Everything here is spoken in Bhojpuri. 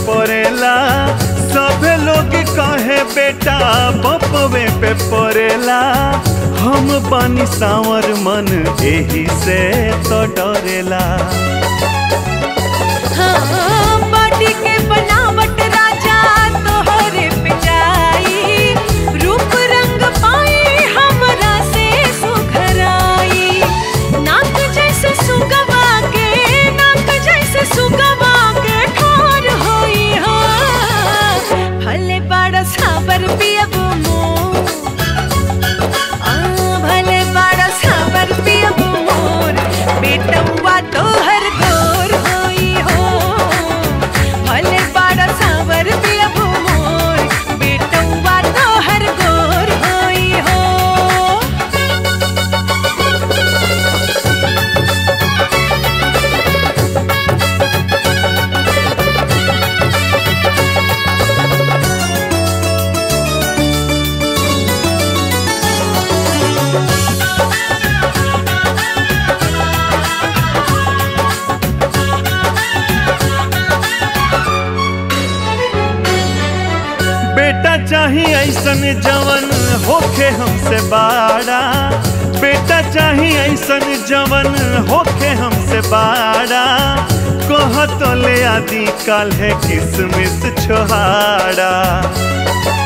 पड़ेला सभे लोग कहे बेटा बपवे पे पड़ेला हम बानी सावर मन एही से तो डरेला हाँ, बॉडी के बनावट राजा तोहरे पे जाई रूप रंग पाई हमरा से सुघराई नाक जैसे सुगवा के नाक जैसे सुगवा के ठार होई हाँ भले बड़ा साबर पियब मोर आ, भले बड़ा साबर पियब मोर बेटवा तोहर गोर होई हो भले बड़ा साबर पियब मोर बेटवा तोहर गोर होई हो बेटा चाही ऐसन जवन होखे हमसे बाड़ा बेटा चाही ऐसन जवन होखे हमसे बाड़ा कह तो ले आदि काल है किसमिस छोहाड़ा